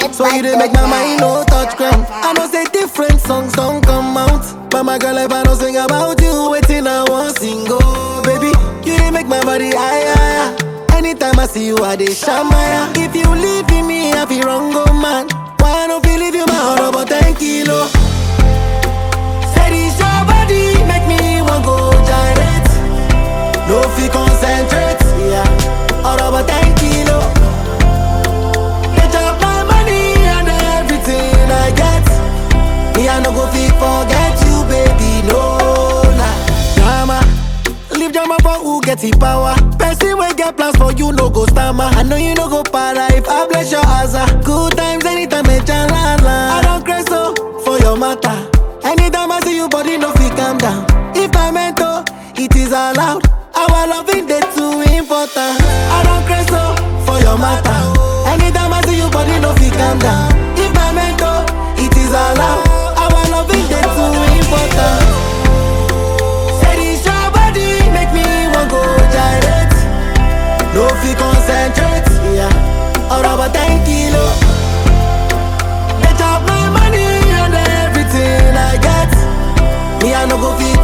So you dey make my mind no touch ground. I know say different songs don't come out. But my girl, if I don't sing about you, waiting I want sing oh baby. You dey make my body higher. higher. Anytime I see you, I dey shamaya. If you leave me, I feel wrong, oh man. Why I don't feel leave you my heart about 10 kilo? Said it's your body, make me want go gyrate. No fi concentrate, yeah. All about 10 kilo. They chop my money and everything I get. Me I no go fi forget you, baby, no lie. Drama, leave drama for who get the power. Person wey get plans for you no go stammer. I know you no go para if I bless your asa. Good times anytime me chalala. I don't crazy so for your matter. Anytime I see you, body no fit calm down. If I meant to, it is allowed. Our loving day too important. I don't crazy so for your matter. Anytime I see you, body no fit calm down. If I meant to, it is allowed. Our loving day too important. Said it's your body, make me want go gyrate. No fi concentrate, yeah. All about 10 kilo. They chop my money and everything I get. Me I no go fi